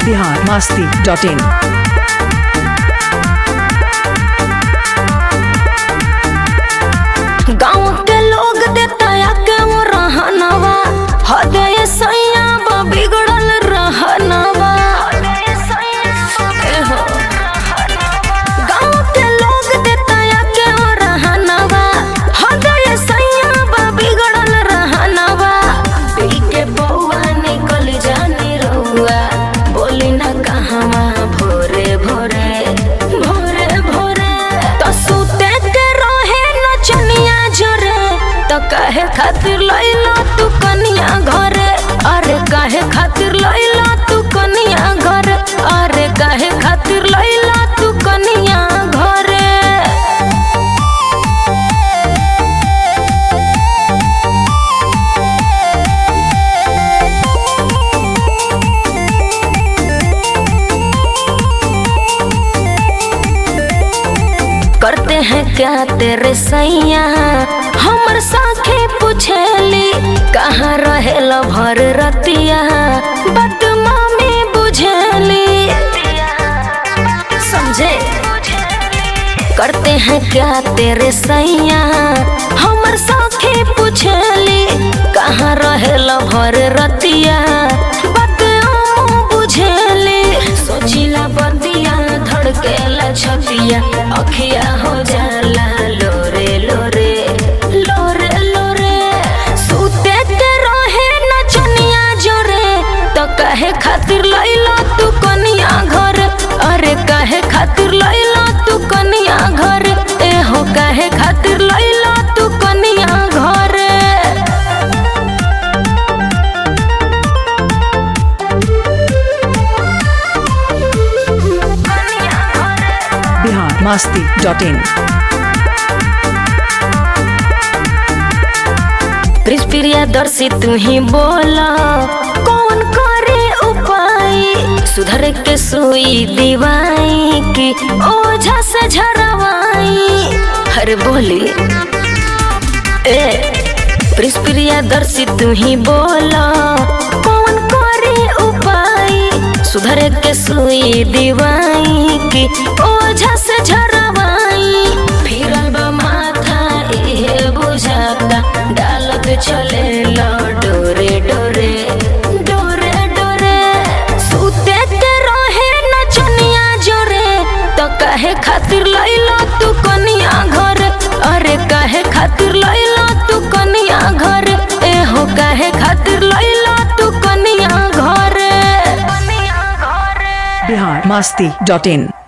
Bihar Masti dot इन गाँव के लोग देता के वो रहनवा हदय सैया बा बिगड़ल रहनवा एहो। गाँव के लोग देता के वो रहनवा हदय सैया बा बिगड़ल रहनवा पी के बउआ निकल जानी रउआ बोली ना कहवा भोरे भोरे भोरे भोरे तो सुते के रहे नचनिया जरे तो कहे खातिर लैला तू कनिया घरे अरे कहे खातिर लैला तू कनिया घरे अरे कहे खातिर लैला तू कनिया घरे करते हैं क्या तेरे सैया हमर साखे पूछेली कहाँ रहेल भर रतिया बदमा में बुझेली समझे करते हैं क्या तेरे सैया हमर साखे पूछेली कहाँ रहेल भर रतिया बदमा बुझेली सोचिला बदिया धड़केला छतिया अखिया हो जाला लोरे लोरे लोरे लोरे सुते के रहे नचनिया जोरे तो कहे खातिर लैला तू कनिया घर अरे कहे खातिर लैला तू कनिया घर ए हो कहे खातिर लैला तू कनिया घर बिहार मास्ती डॉट इन प्रिया दर्शी तू ही बोला कौन करे उपाय सुधर के सुई दीवाई की ओझा से झरवाई हरे बोली ए प्रिया दर्शी तू ही बोला कौन करे उपाय सुधर के सुई दीवाई की ओझा से झरवाई फिरल बा माथा ए बुझाता डालत चले लो डोरे डोरे डोरे डोरे सुते के रहे नचनिया जोरे तो कहे खातिर लैला तू कनिया घर अरे कहे खातिर लैला तू कनिया घर ए हो कहे खातिर लैला तू कनिया घर कनिया घर बिहार मास्ती डॉट इन